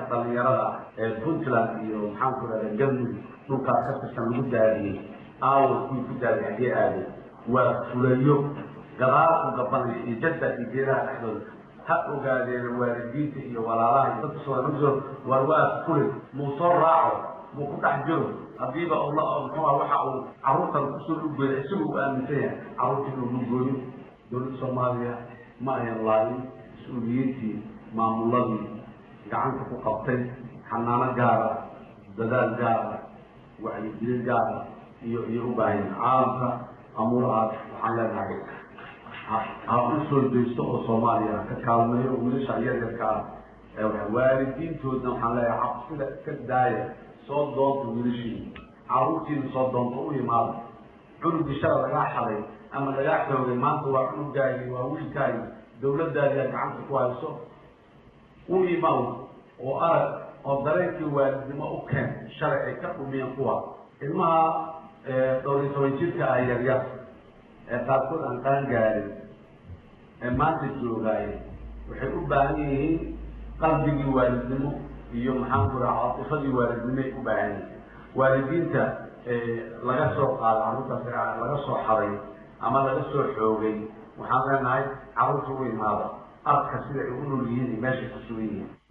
dhalinyarada ee puntland iyo maxaan ku rahda galmudug dhulkaas ka tirsan lagu daadiyey aawo kuwii ku daadiyay haddii aaday waa fulayo gadaal u gabanaya iyo jadda iyo geedaha dhexdooda ha ogaadeen waalidiinta iyo walaalaha iyo dadka soo war waa fulay muu soo raaco muu ku dhex jiro hadiiba la muxuua waxa uu carruurtan kusoo lugooya isaga uu aaminsan yahay carruurta inuu lugooyo dowladda soomaaliya ma ayan laayin mas-uuliyiintii maamuladii gacanta ku qabtay xanaano gaara dadaal gaara wacyigelin gaara iyo iyo u baahan caalamka amuurahaas waxaan leenahay ha u soo daysto oo soomaaliya ka kaalmeeyo wiilasha yaryarka ah waalidiintoodna waxaan leeyahay cabsida ka daaya soo doonta wiilashii carruurtiina soo doonta u imaada cunugii shala lagaa xaday ama lagaa xoogay maanta waa cunugaagi waa wiilkaagi dawladdaadiaa gacanta ku hayso u imaw oo arag oo dareenkii waalidnimo u keen shalay ay ka dhumiyeen kuwa ilmaha dhowr iyo toban jirka ah yaryar ee qaarkood aan qaan gaarin ee maanta joogaaye waxay u baahan yihiin qalbigii waalidnimo iyo maxaan ku raha caatifadii waalidnimoay u baahan yihiin waalidiinta laga soo qaado carruurtaas laga soo xaday ama laga soo xoogay waxaan leenahay carruurta u imaada arka sida ay u nool yihiin iyo meeshay ku sugan yihiin